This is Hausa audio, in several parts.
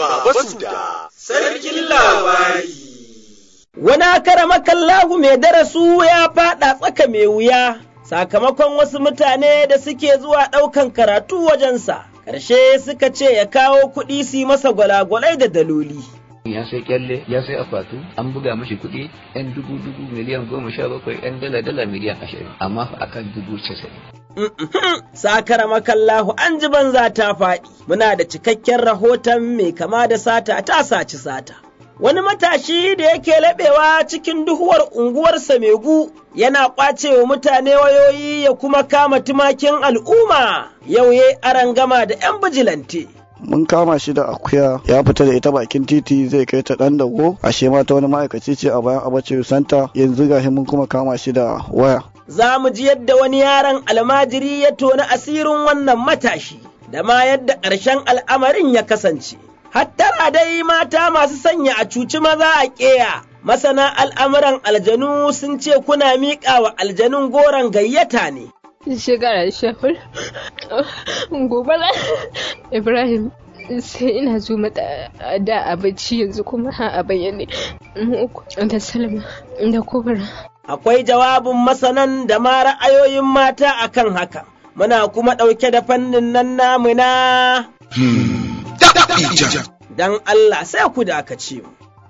Baba Suda, sarkin labari. Wani akaramakallahu mai darasu ya faɗa tsaka mai wuya, sakamakon wasu mutane da suke zuwa ɗaukan karatu wajensa, ƙarshe suka ce ya kawo kuɗi su yi masa gwalagwalai da daloli. ya sai kyalle ya sai akwatu an buga mashi kuɗi yan dubu dubu miliyan goma sha bakwai yan dala dala miliyan ashirin amma fa akan dubu casa'in. Sakara makallahu an ji banza ta faɗi, muna da cikakken rahoton mai kama da sata ta saci sata. Wani matashi da yake laɓewa cikin duhuwar unguwarsa Megu yana ƙwace wa mutane wayoyi ya kuma kama tumakin al'umma yau ya aran gama da 'yan bijilante. mun kama shi da akuya ya fita da ita bakin titi zai kai ta dan dago ashe ma ta wani ma'aikaci ce a bayan abace santa yanzu gashi mun kuma kama shi da waya Za mu ji yadda wani yaron almajiri ya tona asirin wannan matashi da ma yadda ƙarshen al'amarin ya kasance. Hattara dai mata masu sanya a cuci maza a ƙeya. Masana al'amuran aljanu sun ce kuna miƙa wa aljanun goron gayyata ne. shekara shafar gobe ibrahim sai ina zo mata da a bacci yanzu kuma a bayyane da salma da kubra Akwai jawabin masanan da ma ra'ayoyin mata akan haka. Muna kuma ɗauke da fannin nan namu na don Allah sai ku dakace mu.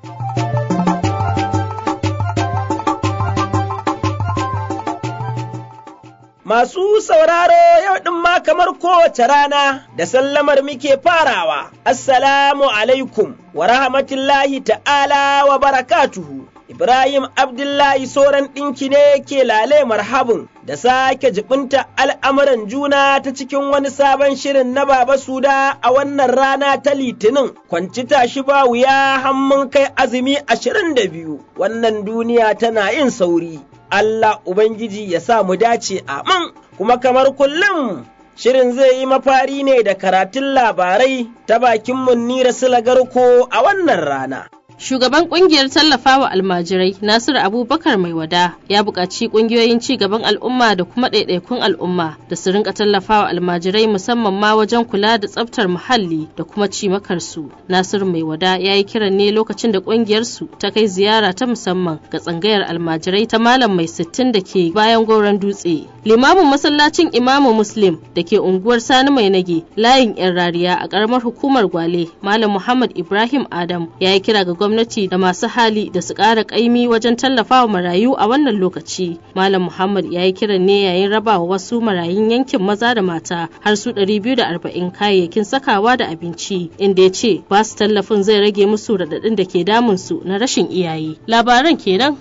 Masu sauraro yau ɗin ma kamar kowace rana da sallamar muke farawa, Assalamu alaikum wa rahmatullahi ta'ala wa barakatuhu. Ibrahim Abdullahi Soran ɗinki ne ke lale marhabin da sake jibinta al'amuran juna ta cikin wani sabon shirin na Baba Suda a wannan rana ta Litinin, kwanci tashi ba wuya hammun kai azumi ashirin da biyu, wannan duniya tana yin sauri. Allah Ubangiji ya sa mu dace amin, kuma kamar kullum Shirin zai yi mafari ne da karatun labarai ta bakin Munnira Silagarko a wannan rana. Shugaban kungiyar tallafawa almajirai Nasiru Abubakar Mai Wada ya buƙaci ƙungiyoyin ci gaban al'umma da kuma ɗaiɗaikun al'umma da su rinka tallafawa almajirai musamman ma wajen kula da tsaftar muhalli da kuma cimakarsu. Nasiru Mai Wada ya yi kiran ne lokacin da ƙungiyarsu ta kai ziyara ta musamman ga tsangayar almajirai ta Malam Mai Sittin da ke bayan goron dutse. Limamin masallacin Imamu Muslim da ke unguwar Sani Mai Nage layin 'yan rariya a ƙaramar hukumar Gwale Malam Muhammad Ibrahim Adam ya yi kira ga gwamnati da masu hali da su ƙara ƙaimi wajen tallafawa marayu a wannan lokaci. Malam Muhammad ya yi kiran ne yayin rabawa wasu marayun yankin maza da mata har su 240 kayayyakin sakawa da abinci inda ya ce ba su tallafin zai rage musu raɗaɗin da ke damunsu na rashin iyaye. Labaran kenan.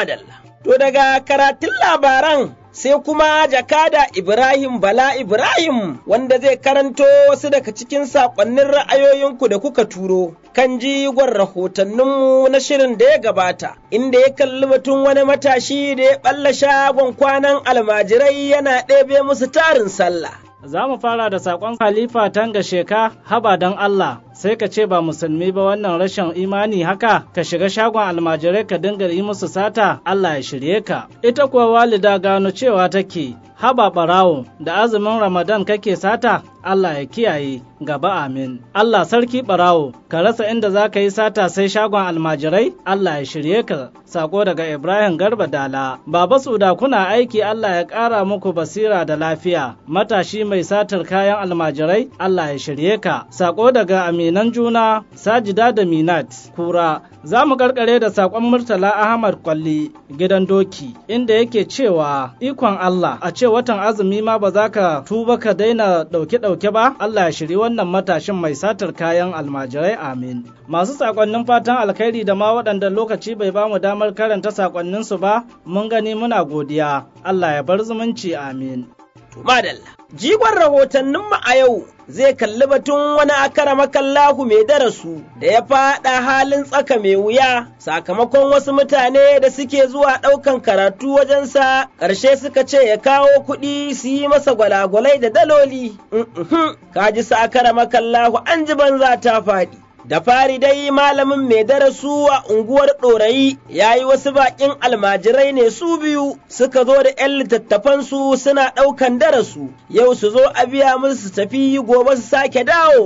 To daga karatun labaran sai kuma jakada Ibrahim Bala Ibrahim wanda zai karanto wasu daga cikin saƙonnin ra'ayoyinku da kuka turo kan jigon rahotanninmu na shirin da ya gabata, inda ya kalli batun wani matashi da ya ɓalla shagon kwanan almajirai yana ɗebe musu tarin sallah. Za mu fara da saƙon Khalifa Tanga Sheka, haba don Allah, sai ka ce ba musulmi ba wannan rashin imani haka, ka shiga shagon almajirai ka dinga yi musu sata, Allah ya shirye ka. Ita kuwa walida gano cewa take, haba ɓarawo, da azumin Ramadan kake sata, Allah ya kiyaye gaba amin. Allah sarki ɓarawo, ka rasa inda za ka yi sata sai shagon almajirai? Allah ya shirye ka. Sako daga Ibrahim Garba Dala. Baba Suda kuna aiki Allah ya ƙara muku basira da lafiya. Matashi mai satar kayan almajirai? Allah ya shirye ka. Sako daga Aminan Juna, Sajida da Minat, Kura. Za mu karkare da sakon Murtala Ahmad Kwalli, gidan doki, inda yake cewa ikon Allah a ce watan azumi ma ba za ka tuba ka daina ɗauke-ɗauke ɗauke ba, Allah ya shiri wannan matashin mai satar kayan almajirai amin. Masu sakonnin fatan alkhairi da ma waɗanda lokaci bai bamu damar karanta sakonninsu ba, mun gani muna godiya. Allah ya bar zumunci amin. Madalla, jigon rahotanninmu a yau zai kalli batun wani akara makallahu mai darasu da ya faɗa halin tsaka mai wuya sakamakon wasu mutane da suke zuwa ɗaukan karatu wajensa ƙarshe suka ce ya kawo kuɗi su yi masa gwalagwalai da daloli. Kaji sa akara makallahu an ji banza ta faɗi. Da fari dai malamin mai darasu a unguwar ɗorayi ya yi wasu baƙin almajirai ne su biyu suka zo da ‘yan littattafansu suna ɗaukan darasu, yau su zo a biya musu su tafi gobe su sake dawowa.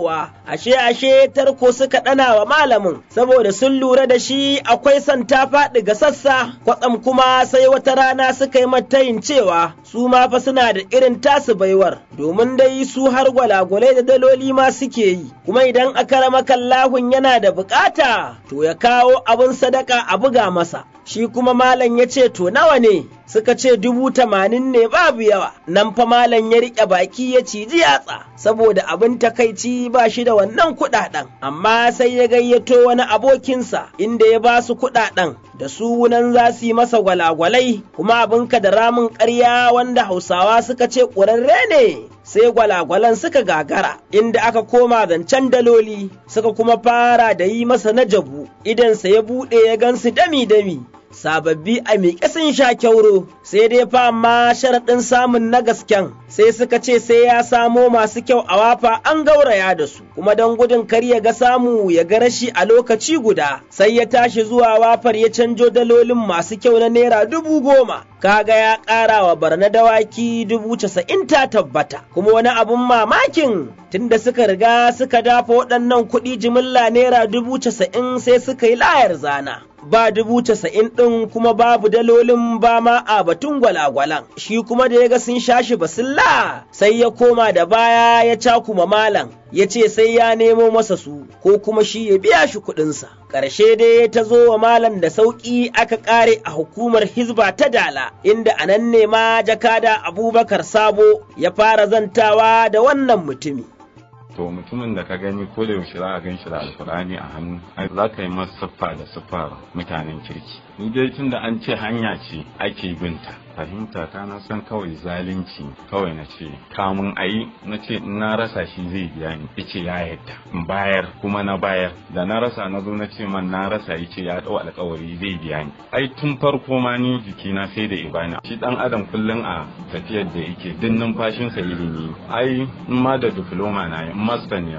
ashe ashe tarko suka ɗana wa malamin saboda sun lura da shi akwai son ta faɗi ga sassa kwatsam kuma sai wata rana suka yi matayin cewa su ma fa suna da irin tasu baiwar domin dai su har gwalagwalai da daloli ma suke yi kuma idan aka rama kallahun yana da bukata to ya kawo abin sadaka a buga masa shi kuma malam ya ce to nawa ne suka ce dubu tamanin ne babu yawa nan fa malam ya riƙe baki ya ciji yatsa saboda abin takaici ba shi da wannan kuɗaɗen amma sai ya gayyato wani abokinsa inda ya ba su kuɗaɗen da sunan za su yi masa gwalagwalai kuma abinka da ramin ƙarya wanda hausawa suka ce ƙurarre ne sai gwalagwalan suka gagara inda aka koma zancen daloli suka kuma fara da yi masa na jabu idansa ya buɗe ya gansu dami-dami sababbi a miƙe sun sha kyauro sai dai fa amma sharaɗin samun na gasken sai suka ce sai ya samo masu kyau a wafa an gauraya da su kuma don gudun kar ya ga samu ya ga rashi a lokaci guda sai ya tashi zuwa wafar ya canjo dalolin masu kyau na naira dubu goma kaga ya ƙara wa barna dawaki dubu casa'in ta tabbata kuma wani abun mamakin tunda suka riga suka dafa waɗannan kuɗi jimilla naira dubu casa'in sai suka yi layar zana ba dubu casa'in ɗin kuma babu dalolin ba ma a batun gwalagwalan shi kuma da ya ga sun shashi basilla sai ya koma da baya ya cakuma malam ya ce sai ya nemo masa su ko kuma shi ya biya shi kuɗinsa. Ƙarshe dai ta zo wa malam da sauƙi aka ƙare a hukumar Hizba ta Dala, inda a nan ne ma jakada Abubakar Sabo ya fara zantawa da wannan mutumi. to mutumin da ka gani ko da yaushe za a gan shi da alkur'ani a hannu ai za ka yi masa siffa da siffar mutanen kirki ni dai tun da an ce hanya ce ake binta fahimta ta na san kawai zalunci kawai na ce kamun ayi na ce in na rasa shi zai biya ni yace ya yadda in bayar kuma na bayar da na rasa na zo na ce man na rasa yace ya dau alkawari zai biya ni ai tun farko ma ni jikina sai da ibana shi dan adam kullum a tafiyar da yake duk numfashinsa ilimi ai in ma da diploma na yi master ne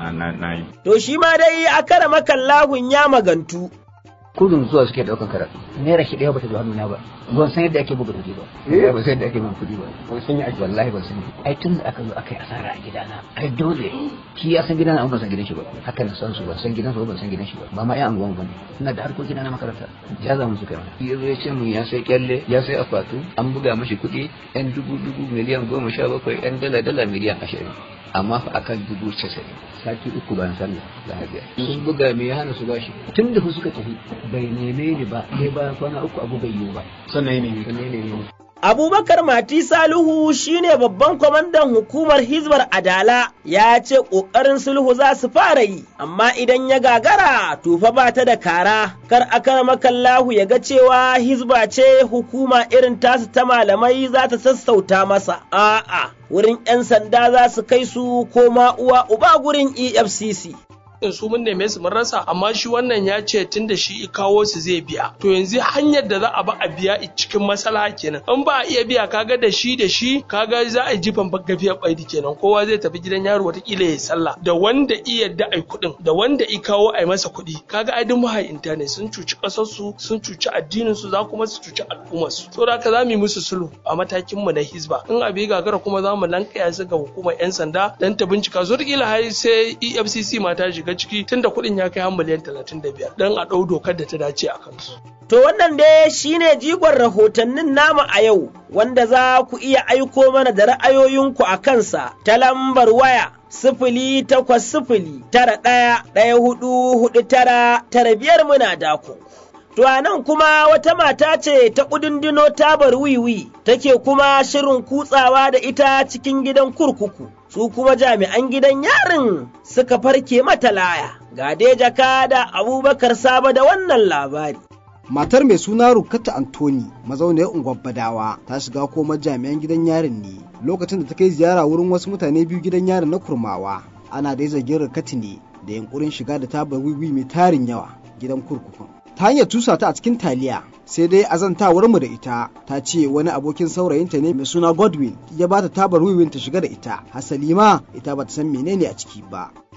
na yi To shi ma dai a kara makallahun ya magantu. kudin zuwa suke daukan karatu naira shi daya bata zo hannuna ba ban san yadda ake buga kuɗi ba ban san yadda ake buga kuɗi ba ban san yi wallahi ban san ai tun da aka zo aka yi asara a gidana ai dole shi ya san gidana amma ban san gidan shi ba haka na san su ban san gidan su ban san gidan shi ba ba ma ai anguwan ba ne ina da harkokin na makaranta ya za mu su kai mana ya zo ya ce mun ya sai kyalle ya sai akwatu an buga mashi kuɗi yan dubu dubu miliyan goma sha bakwai yan dala dala miliyan ashirin amma fa akan dubu casa'in sati uku bayan sallah da hajiya sun buga me ya hana su bashi tun da suka tafi bai neme ni ba sai bayan kwana uku abu bai yiwu ba sannan ne sannan ne Abubakar Mati Salihu shine babban kwamandan hukumar Hizbar Adala ya ce ƙoƙarin sulhu za su fara yi, amma idan ya gagara tufa ba ta da kara, kar akar makallahu ya ga cewa Hizba ce hukuma irin tasu ta malamai za ta sassauta masa, a'a, wurin 'yan sanda za su kai su koma uwa uba gurin EFCC. in su mun neme su mun rasa amma shi wannan ya ce tun da shi kawo su zai biya to yanzu hanyar da za a ba a biya cikin masala kenan in ba a iya biya kaga da shi da shi kaga za a jifan gafiyar baidi kenan kowa zai tafi gidan yaro watakila ya sallah da wanda iya da ai kuɗin da wanda i kawo ai masa kuɗi kaga ai duk mahayinta ne sun cuci ƙasar su sun cuci addinin su za kuma su cuci al'ummar su saboda haka za mu yi musu sulhu a matakin mu na hizba in abi gagara kuma za mu lankaya su ga hukumar yan sanda dan ta bincika zo har sai EFCC ma ta shiga ciki tunda kuɗin ya kai har miliyan 35 don a ɗau dokar da ta dace a kansu. To wannan dai shine jigon rahotannin namu a yau wanda za ku iya aiko mana da ra'ayoyinku a kansa ta lambar waya sifili takwas sifili tara ɗaya ɗaya hudu hudu tara tara biyar muna dako. To a nan kuma wata mata ce ta ƙudundino tabar wiwi take kuma shirin kutsawa da ita cikin gidan kurkuku. Su kuma jami'an gidan yarin suka farke mata laya. Ga dai jaka da Abubakar Saba da wannan labari. Matar mai suna Rukata Antoni mazauniyar unguwar Badawa ta shiga komar jami'an gidan yarin ne lokacin da ta kai ziyara wurin wasu mutane biyu gidan yarin na Kurmawa. Ana dai zargin Rukati ne da yunkurin shiga da tabar wiwi mai tarin yawa gidan kurkukun. ta hanyar tusa ta a cikin taliya sai dai azantawar mu da ita ta ce wani abokin saurayinta ne mai suna godwin ya bata tabar wiwin ta shiga da ita hasali ma ita bata san menene a ciki ba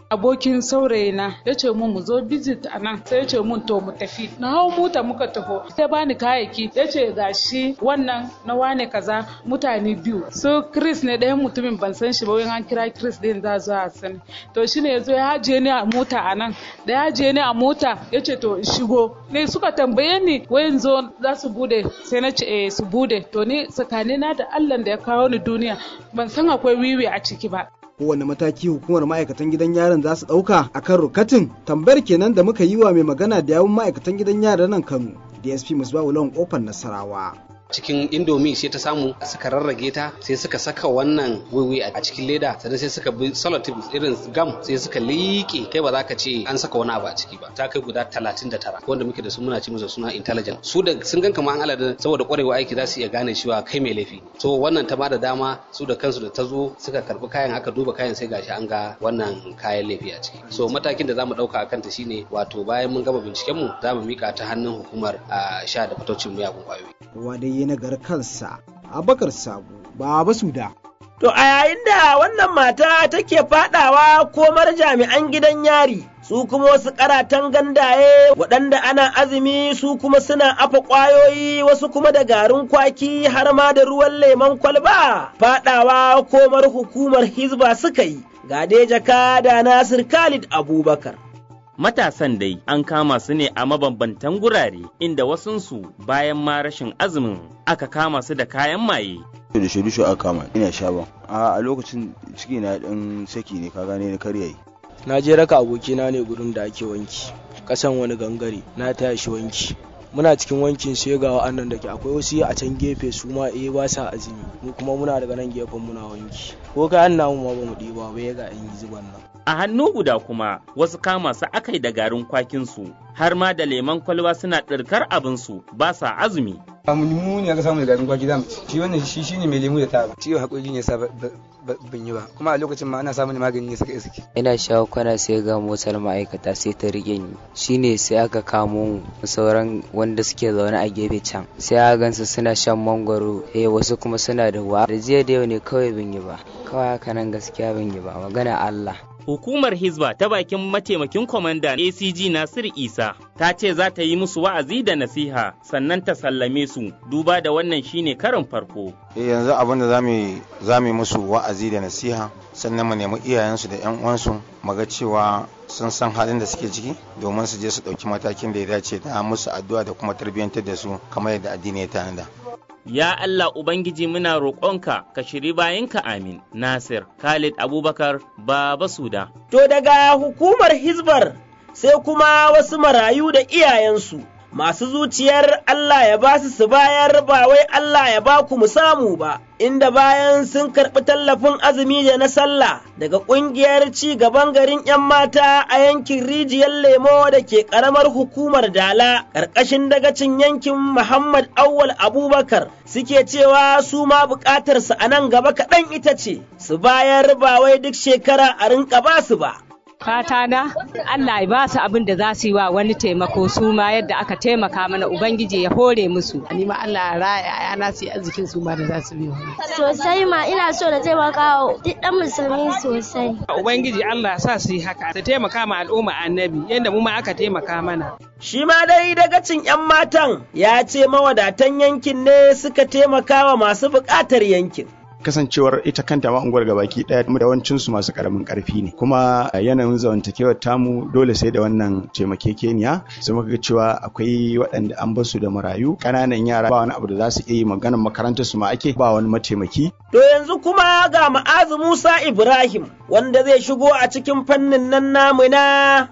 abokin saurayina ya ce mun mu zo visit a nan sai ya ce mun to mu tafi na hau mota muka taho sai bani kayayyaki ya ce gashi wannan na wane kaza mutane biyu su chris ne ɗayan mutumin ban san shi ba wani an kira chris din za zo a sani to shine ya zo ya hajiye ni a mota a nan da ya hajiye ni a mota ya ce to shigo ne suka tambaye ni wayan zo za su bude sai na ce eh su bude to ni tsakanina da allah da ya kawo ni duniya ban san akwai wiwi a ciki ba kowane mataki hukumar ma'aikatan gidan yaron za su ɗauka a kan rukatin tambayar kenan da muka yi wa mai magana da yawun ma'aikatan gidan yaron nan kano dsp musbahu lawan kofar nasarawa cikin indomi sai ta samu suka rarrage ta sai suka saka wannan wiwi a cikin leda sannan sai suka bi salative irin gam sai suka liƙe kai ba za ka ce an saka wani abu a ciki ba ta kai guda 39 wanda muke da su muna ci musu suna intelligent su da sun gan kamar an alada saboda kwarewa aiki za su iya gane cewa kai mai laifi so wannan ta bada dama su da kansu da ta zo suka karbi kayan aka duba kayan sai gashi an ga wannan kayan laifi a ciki so matakin da za mu dauka a kanta shine wato bayan mun gama binciken mu za mu mika ta hannun hukumar a sha da fatocin miyagun kwayoyi wadai ya nagar kansa abakar sabu ba su da To a yayin da wannan mata take fadawa komar jami'an gidan yari su kuma wasu karatan gandaye waɗanda ana azumi su kuma suna afa ƙwayoyi wasu kuma da garin kwaki har ma da ruwan lemon kwalba fadawa komar hukumar hizba suka yi ga dai jaka da Nasir Khalid Abubakar. Matasan dai an kama su ne a mabambantan gurare inda wasunsu bayan ma rashin azumin aka kama su da kayan maye. da shaidu aka kama ina sha ba a lokacin ciki na dan saki ne ka gane na karyayi na je raka abokina ne gurin da ake wanki kasan wani gangare na taya shi wanki muna cikin wankin sai ga wa'annan da ke akwai wasu a can gefe su ma eh ba sa azumi mu kuma muna daga nan gefen muna wanki ko kayan namu ma ba mu ɗiba ba ya ga yan zuban nan A hannu guda kuma wasu kama su akai da garin kwakinsu har ma da leman kwalba suna ɗirkar abinsu ba sa azumi. mu ne aka samu da garin kwaki zamu shi wannan shi shine mai lemu da taba ciwon hakuri ne sa ban yi ba kuma a lokacin ma ana samun magani ne saka iske ina shawo kwana sai ga motar ma'aikata sai ta rike ni shine sai aka kamo mu sauran wanda suke zaune a gefe can sai aka gansu suna shan mangwaro eh wasu kuma suna da wa da jiya da yau ne kawai ban yi ba kawai haka nan gaskiya ban yi ba magana Allah Hukumar Hizba ta bakin mataimakin kwamandan ACG Nasir Isa ta ce za ta yi musu wa'azi da nasiha sannan ta sallame su duba da wannan shine karin farko. yanzu abin da za mu yi musu wa'azi da nasiha sannan mu nemi iyayensu da 'yan uwansu mu ga cewa sun san halin da suke ciki domin su je su ɗauki matakin da ya dace da musu addu'a da kuma tarbiyyantar da su kamar yadda addini ya tanada. Ya Allah Ubangiji muna roƙonka ka shiri bayanka amin. Nasir Khalid Abubakar Baba Suda. To daga hukumar Hizbar sai kuma wasu marayu da iyayensu masu zuciyar Allah ya ba su su bayar ba wai Allah ya ba ku mu samu ba, inda bayan sun karɓi tallafin azumi da na sallah daga ƙungiyar ci gaban garin ‘yan mata a yankin rijiyar lemo da ke ƙaramar hukumar Dala, ƙarƙashin dagacin yankin Muhammad Awwal Abubakar suke cewa su ma buƙatarsu a nan gaba kaɗan ita ce, su bayar ba wai duk shekara a rinƙa ba su ba. fata na Allah ya ba su abin da za su yi wa wani taimako su ma yadda aka taimaka mana ubangiji ya hore musu ni ma Allah ya raya ya na su arzikin su ma da za su biyo sosai ma ina so da taimaka wa duk dan musulmi sosai ubangiji Allah ya sa su yi haka ta taimaka ma al'umma annabi yadda mu ma aka taimaka mana Shi ma dai dagacin ‘yan matan ya ce mawadatan yankin ne suka taimaka wa masu buƙatar yankin. kasancewar ita kanta ma unguwar gabaki daya yawancin su masu karamin karfi ne kuma yanayin zamantakewar tamu dole sai da wannan taimakekeniya sai muka ga cewa akwai waɗanda an basu da marayu ƙananan yara ba wani abu da za su iya yi maganar makarantar su ma ake ba wani mataimaki To yanzu kuma ga ma'azu Musa Ibrahim wanda zai shigo a cikin fannin nan namu na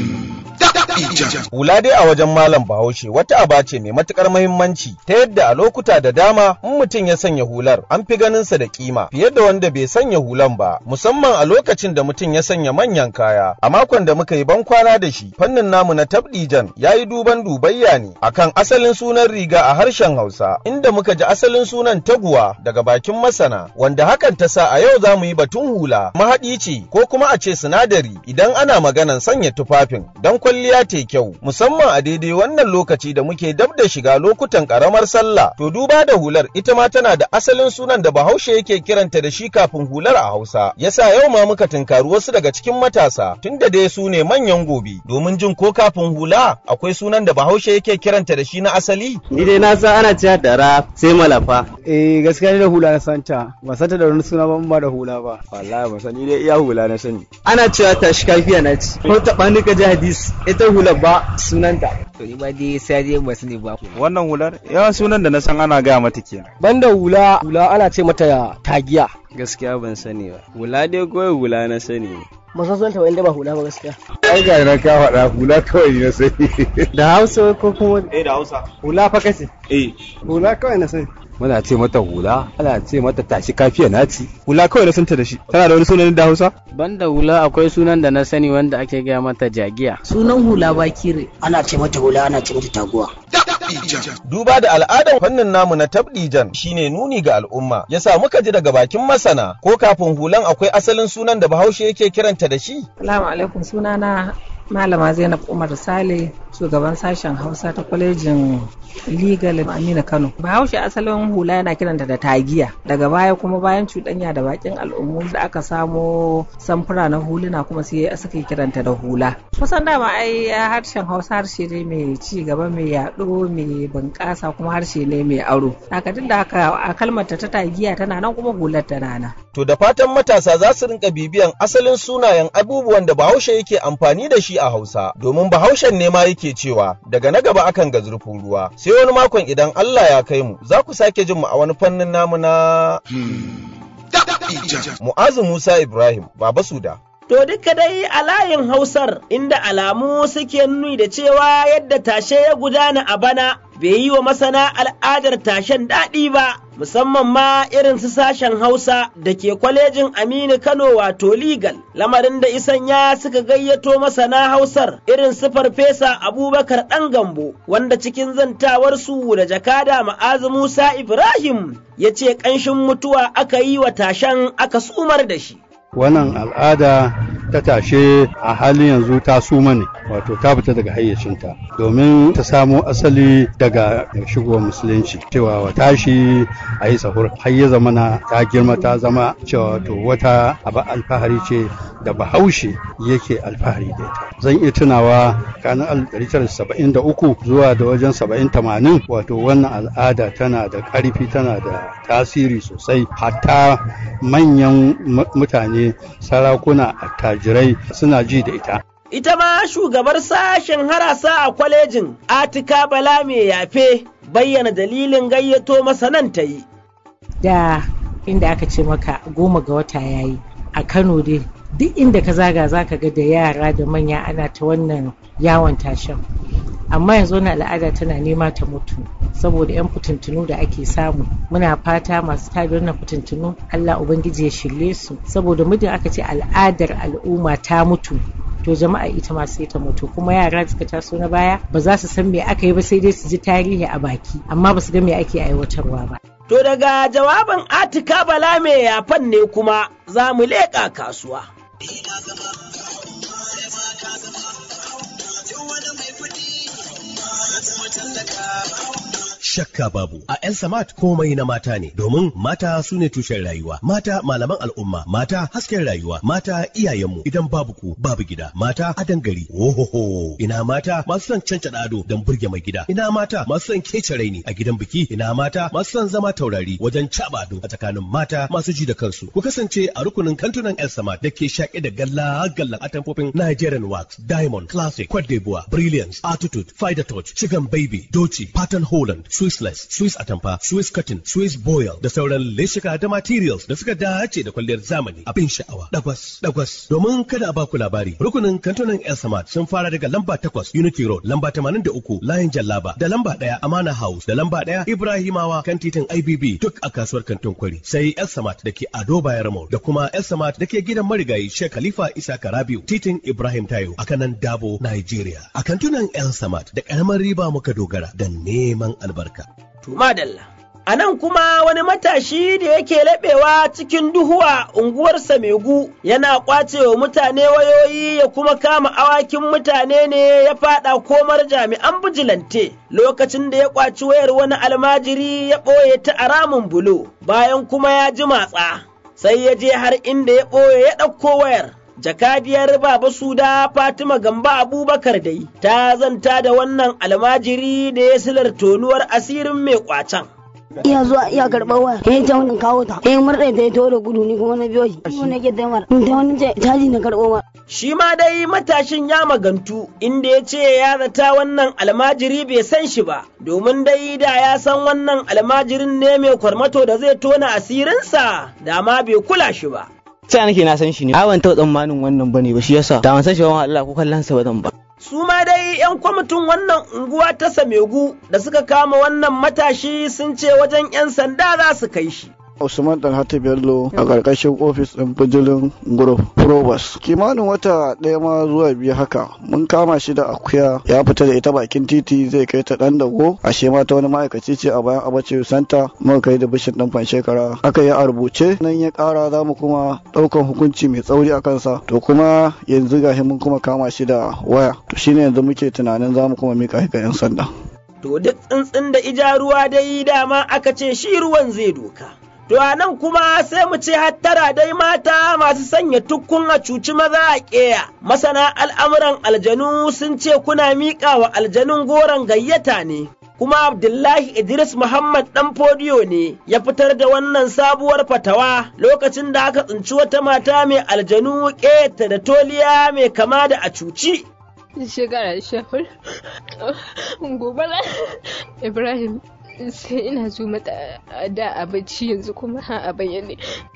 Hula dai a wajen Malam Bahaushe wata aba ce mai matukar mahimmanci ta yadda a lokuta da dama in mutum ya sanya hular an fi ganinsa da kima fiye da wanda bai sanya hulan ba musamman a lokacin da mutum ya sanya manyan kaya. A makon da muka yi ban kwana da shi fannin namu na tabdijan ya yi duban dubayya ne akan asalin sunan riga a harshen Hausa inda muka ji asalin sunan taguwa daga bakin masana wanda hakan ta sa a yau za mu yi batun hula mahaɗi ce ko kuma a ce sinadari idan ana maganan sanya tufafin don kwalliya ta kyau musamman a daidai wannan lokaci da muke dab da shiga lokutan karamar sallah to duba da hular ita ma tana da asalin sunan da bahaushe yake kiranta da shi kafin hular a hausa yasa yau ma muka tunkari wasu daga cikin matasa tunda dai su ne manyan gobe domin jin ko kafin hula akwai sunan da bahaushe yake kiranta da shi na asali ni dai na san ana cewa dara sai malafa eh gaskiya ni da hula na santa ba santa da wani suna ba ba da hula ba wallahi ba sani dai iya hula na sani ana cewa ta shi kafiya na ci ko ta bani ka ji hadis ita hula ba sunanta to ni ma dai sai dai ba sani ba wannan hular yawan sunan da na san ana gaya mata kenan banda hula hula ana ce mata tagiya gaskiya ban sani ba hula dai kawai hula na sani ba san sunanta wanda ba hula ba gaskiya ai ga na ka faɗa hula kawai na sani da hausa ko kuma eh da hausa hula fa kace eh hula kawai na sani muna ce mata hula ana ce mata tashi kafiya naci hula kawai na santa da shi tana da wani sunan da hausa banda hula akwai sunan da na sani wanda ake gaya mata jagiya sunan hula bakire ana ce mata hula ana ce mata taguwa Duba da al'adar fannin namu na tabdijan shine nuni ga al'umma, yasa muka ji daga bakin masana ko kafin hulan akwai asalin sunan da Bahaushe yake kiranta da shi? Salamu alaikum sunana Malama Zainab Umar Sale, shugaban sashen Hausa ta kwalejin Legal Aminu Kano. Bahaushe asalin hula yana kiranta da tagiya. Daga baya kuma bayan cuɗanya da bakin al'ummu da aka samo samfura na huluna kuma sai suka kiranta da hula. Kusan dama ai harshen Hausa harshe ne mai ci gaba mai yaɗo mai bunƙasa kuma harshe ne mai aro. Haka duk da haka a kalmar ta tagiya tana nan kuma hular tana nan. To da fatan matasa za su rinka bibiyan asalin sunayen abubuwan da Bahaushe yake amfani da shi a Hausa, domin Bahaushen ne ma yake cewa daga na gaba akan ga zurfin ruwa. Sai wani makon idan Allah ya kai mu, za ku sake jin mu a wani fannin namu na Mu'azu Musa Ibrahim, Baba Suda. To duka dai a layin Hausar inda alamu suke nuni da cewa yadda tashe ya gudana a bana bai yi wa masana al'adar tashen daɗi ba, musamman ma irin su sashen Hausa da ke kwalejin Aminu Kano wato legal, lamarin da isanya suka gayyato masana Hausar irin su farfesa Abubakar ɗan gambo, wanda cikin zantawarsu da jakada ma'azu Musa Ibrahim ya ce ƙanshin mutuwa aka yi wa tashen aka sumar da shi. wannan al'ada ta tashe a halin yanzu ta suma ne wato ta fita daga hayyacinta domin ta samo asali daga shigowar musulunci cewa wa tashi a yi sahur har ya zama na ta girma ta zama cewa to wata abu alfahari ce da bahaushe yake alfahari da ita zan iya tunawa kanin 1973 zuwa da wajen 70-80 wato wannan al'ada tana da ƙarfi tana da tasiri sosai hatta manyan mutane sarakuna attajirai suna ji da ita ita ma shugabar sashen harasa a kwalejin atika bala mai yafe bayyana dalilin gayyato masanan ta yi da inda aka ce maka goma ga wata yayi a kano dai duk inda ka zaga za ka ga da yara da manya ana ta wannan yawon tashen amma yanzu wani al'ada tana nema ta mutu saboda 'yan fitintunu da ake samu muna fata masu tada wannan fitintunu allah ubangiji ya shirye su saboda muddin aka ce al'adar al'umma ta mutu to jama'a ita ma sai ta mutu kuma yara suka taso na baya ba za su san me aka yi ba sai dai su ji tarihi a baki amma ba su ga me ake aiwatarwa ba To daga jawabin Atika Bala mai yafan ne kuma za mu leƙa kasuwa. shakka babu a yan samat komai na mata ne domin mata su ne tushen rayuwa mata malaman al'umma mata hasken rayuwa mata iyayenmu idan babu ku babu gida mata adan gari ohoho ina mata masu son canca ado don burge mai gida ina mata masu son kece raini a gidan biki ina mata masu son zama taurari wajen caba ado a tsakanin mata masu ji da kansu ku kasance a rukunin kantunan yan samat da ke shaƙe da galla gallan atamfofin Nigerian wax diamond classic Cote d'Ivoire brilliance attitude fider touch chicken baby doci pattern holland Swissless, Swiss atamfa, Swiss cotton, Swiss boil da sauran leshika da materials da suka dace da kwalliyar zamani abin sha'awa. Dagwas, dagwas. Domin kada a baku labari, rukunin kantunan El Samad sun fara daga lamba takwas Unity Road, lamba tamanin da uku Layin Jallaba, da lamba ɗaya Amana House, da lamba ɗaya Ibrahimawa kan titin IBB duk a kasuwar kantin kwari. Sai El Samad da ke Ado Bayar Mall da kuma El Samad da ke gidan marigayi Sheikh Khalifa Isa Karabiu, titin Ibrahim Tayo a kanan Dabo, Nigeria. A kantunan El Samad da ƙaramar riba muka dogara da neman albarka. Madalla. A nan kuma wani matashi da yake laɓewa cikin duhuwa unguwar Samegu yana ƙwace wa mutane wayoyi ya kuma kama awakin mutane ne ya faɗa komar jami'an bijilante lokacin da ya ƙwaci wayar wani almajiri ya ɓoye ta a ramin bulo bayan kuma ya ji matsa sai ya je har inda ya ɓoye ya ɗauko wayar. jakadiyar Baba Suda Fatima Gamba Abubakar dai ta zanta da wannan almajiri da ya silar tonuwar asirin mai kwacen. iya zuwa iya karɓar waya ya ta wani kawo ta ya murɗe ta ya taho da gudu ni kuma na biyo shi shi ne ke taimar in ta wani caji na karɓo ma. shi ma dai matashin ya magantu inda ya ce ya zata wannan almajiri bai san shi ba domin dai da ya san wannan almajirin ne mai kwarmato da zai tona asirinsa da ma bai kula shi ba. sai nake na san shi ne ban taɓa tsammanin wannan bane ba shi yasa da ban san shi ba Allah ko kallon sa ba zan ba su ma dai 'yan kwamitin wannan unguwa ta Samegu da suka kama wannan matashi sun ce wajen 'yan sanda za su kai shi. Usman Dalhatu Bello a ƙarƙashin ofis ɗin bijilin Group Probus. Kimanin wata ɗaya ma zuwa biyu haka mun kama shi da akuya ya fita da ita bakin titi zai kai ta ɗan dago ashe ma ta wani ma'aikaci ce a bayan abace santa muka kai da bishin ɗin fan shekara aka yi a rubuce nan ya ƙara za mu kuma ɗaukan hukunci mai tsauri a kansa to kuma yanzu gashi mun kuma kama shi da waya to shine yanzu muke tunanin za mu kuma mika shi ga 'yan sanda. To duk tsuntsun da ija ruwa dai dama aka ce shi ruwan zai doka. To a nan kuma sai mu ce hattara dai mata masu sanya tukkun a cuci maza a ƙeya. Masana al'amuran aljanu sun ce kuna miƙa wa aljanun goron gayyata ne. Kuma Abdullahi Idris Muhammad ɗan fodiyo ne ya fitar da wannan sabuwar fatawa lokacin da aka tsinci wata mata mai aljanu ƙeta da toliya mai kama da a cuci. Shekara shafar gobe Ibrahim sai ina zo mata da a bacci yanzu kuma ha a bayyane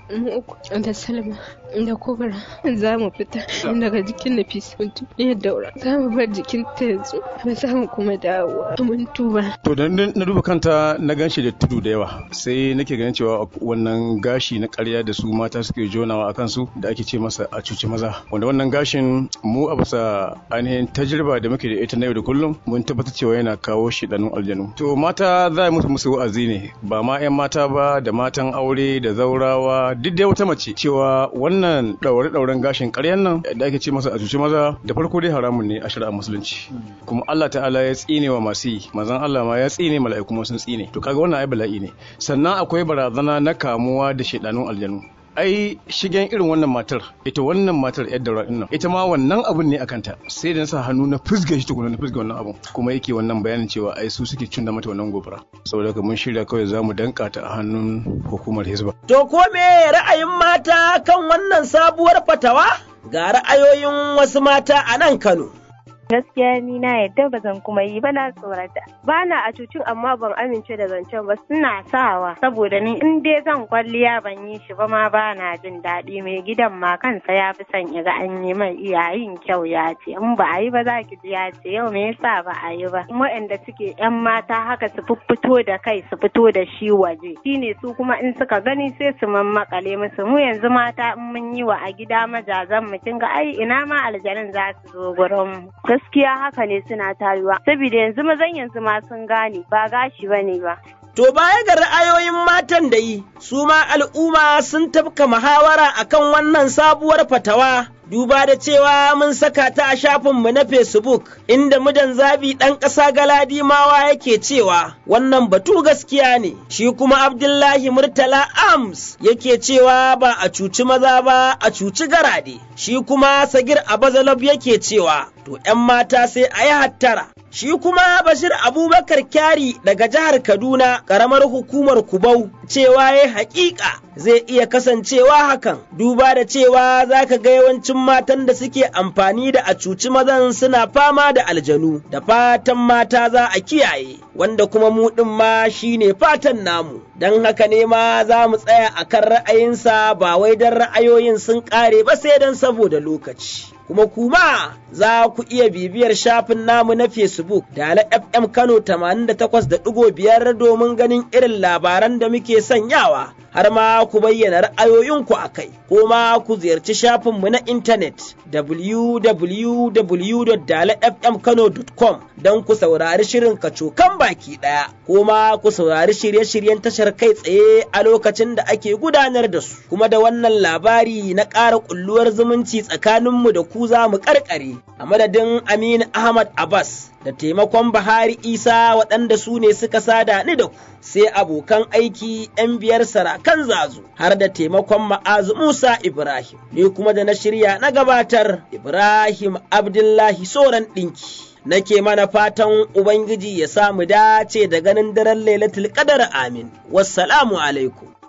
da salma da kobara za mu fita daga jikin nafisa ya daura za mu bar jikin ta yanzu ba za mu kuma dawo mun tuba to da na duba kanta na ganshi da tudu da yawa sai nake ganin cewa wannan gashi na karya da su mata suke jonawa a kansu da ake ce masa a cuci maza wanda wannan gashin mu a bisa ainihin tajriba da muke da ita na yau da kullum mun tabbatar cewa yana kawo shidanun aljanu to mata za a musu musu wa'azi ne ba ma 'yan mata ba da matan aure da zaurawa duk dai wata mace cewa wannan ɗaure-ɗauren gashin ƙaryan nan da ake ce masa a cuci maza da farko dai haramun ne a shari'ar musulunci kuma Allah ta'ala ya tsine wa masu yi mazan Allah ma ya tsine mala'iku kuma sun tsine to kaga wannan ai bala'i ne sannan akwai barazana na kamuwa da shedanun aljanu ai shigen irin wannan matar ita wannan matar yadda ra'in nan ita ma wannan abun ne akanta sai da sa hannu na fusga shi tukuna na fusga wannan abun kuma yake wannan bayanin cewa ai su suke cin da mata wannan gobara saboda haka mun shirya kawai za mu danka ta a hannun hukumar hizba to ko me ra'ayin mata kan wannan sabuwar fatawa ga ra'ayoyin wasu mata a nan Kano gaskiya ni na yadda ba zan kuma yi ba na tsorata ba na a cucin amma ban amince da zancen ba suna sawa saboda ni in dai zan kwalliya ban yi shi ba ma ba na jin daɗi mai gidan ma kansa ya fi son ya ga an yi mai iyayin kyau ya ce in ba a yi ba za ki ji ya ce yau me yasa ba a yi ba waɗanda suke yan mata haka su fito da kai su fito da shi waje shine su kuma in suka gani sai su mammakale musu mu yanzu mata in mun yi wa a gida majazan mu kin ga ai ina ma aljanin za su zo gurin mu gaskiya haka ne suna taruwa saboda yanzu mazan yanzu ma sun gane ba gashi bane ba To baya ga ra'ayoyin matan da yi, su ma al'umma sun tafka muhawara akan wannan sabuwar fatawa. Duba da cewa mun saka ta a shafinmu na Facebook, inda mudan zabi ɗan ƙasa galadimawa yake cewa wannan batu gaskiya ne, shi kuma Abdullahi Murtala Ams yake cewa ba a cuci maza ba a cuci garade, shi kuma Sagir Abazalab yake cewa to ‘yan mata sai a yi hattara. Shi kuma Bashir Abubakar Kyari daga jihar Kaduna, ƙaramar hukumar Kubau, cewa ya haƙiƙa zai iya kasancewa hakan, duba da cewa za ka ga yawancin matan da suke amfani da a cuci mazan suna fama da aljanu, da fatan mata za a kiyaye, wanda kuma mu ɗin ma shi ne fatan namu. Don haka ne ma za mu tsaya a kan ra'ayinsa ba wai don ra'ayoyin sun ƙare ba sai don saboda lokaci. kuma kuma za ku iya bibiyar shafin namu na Facebook da ala FM Kano 88.5 domin ganin irin labaran da muke sanyawa. har ma ku bayyana ra'ayoyinku a kai, ko ma ku ziyarci shafinmu na intanet www.dalafmkano.com don ku saurari shirin kacokan baki ɗaya, ko ma ku saurari shirye-shiryen tashar kai tsaye a lokacin da ake gudanar da su, kuma da wannan labari na ƙara ƙulluwar zumunci tsakaninmu da ku za mu ƙarƙare a madadin Aminu Ahmad Abbas. da taimakon Bahari Isa waɗanda su ne suka sada ni da ku, sai abokan aiki ‘yan biyar sarakan zazu har da taimakon ma'azu Musa Ibrahim, ni kuma da na shirya na gabatar Ibrahim Abdullahi Soran ɗinki. Nake mana fatan Ubangiji ya samu dace da ganin daren Lailatul Qadar amin. Wassalamu alaikum.